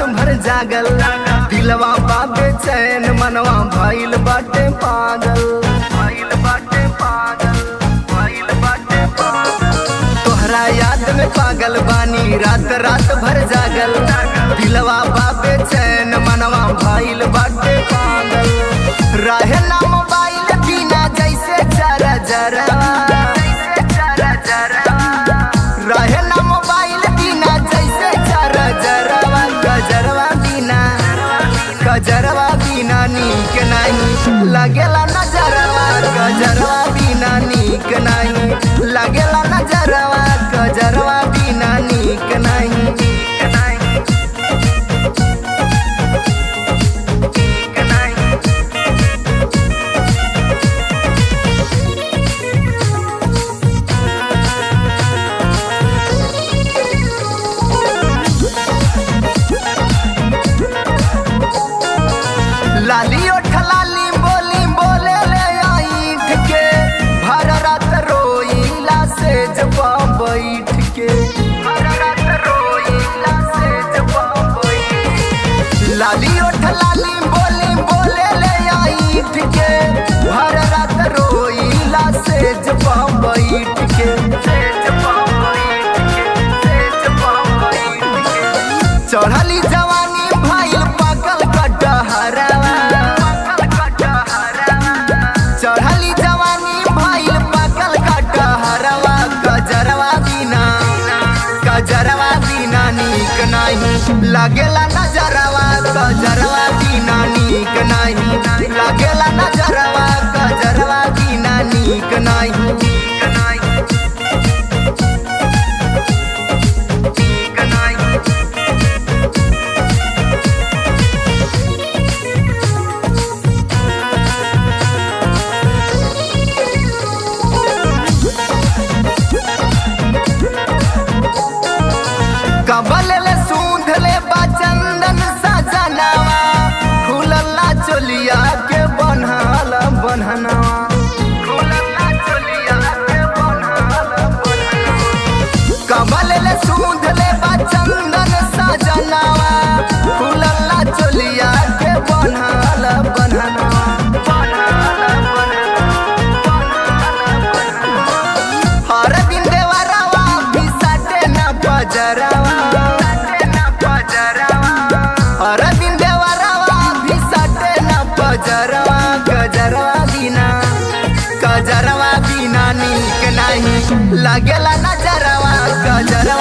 भर जागल दिलवा बाबे चैन मनवा भइल बाटे पागल भइल बाटे पागल भइल बाटे पागल तोहरा याद में पागल बानी रात रात भर जागल दिलवा बाबे चैन मनवा भइल बाटे पागल रहे ना मोबाइल बिना जैसे जरा जरा जैसे जरा जरा रहे ना मोबाइल बिना जैसे जरा जरवा गजरवा बिना गजरवा बिना नीक नहीं लगेला नजरवा गजरवा बिना नीक नहीं लगेला नजरवा गजरवा बिना नीक नहीं नीक नहीं नीक नहीं लाली ओठ लाली बोली बोले ले आईठ के भर रात रोईला से जब बैठ के भर रात रोईला से जब बैठ लाली ओठ लाली बोली बोले ले आईठ के भर रात रोईला से जब बैठ के से जब बैठ के से जब बैठ के चढ़ली जवानी भइल पाकल कटहरवा चढ़ली जवानी भइल पाकल कटहरवा गजरवा बिना गजरवा बिना नीक नहीं लागेला नजरवा गजरवा बिना नीक नहीं लागेला नजरवा गजरवा बिना नीक नहीं नीक नहीं नीक नहीं कबल ले सूंध ले बचंदन सजनवा खुलला चोलिया के बनहल बनहनवा खुलला चोलिया के बनहल बनहनवा कबल ले सूंध ले बचंदन सजनवा खुलला चोलिया के बनहल बनहनवा बनहल बनहनवा हर दिन देवरवा भी सटे न बजरवा हर दिन देवरवा भी सटे न बजरवा गजरवा बिना गजरवा बिना नीक नहीं लगेला नजरवा गजरवा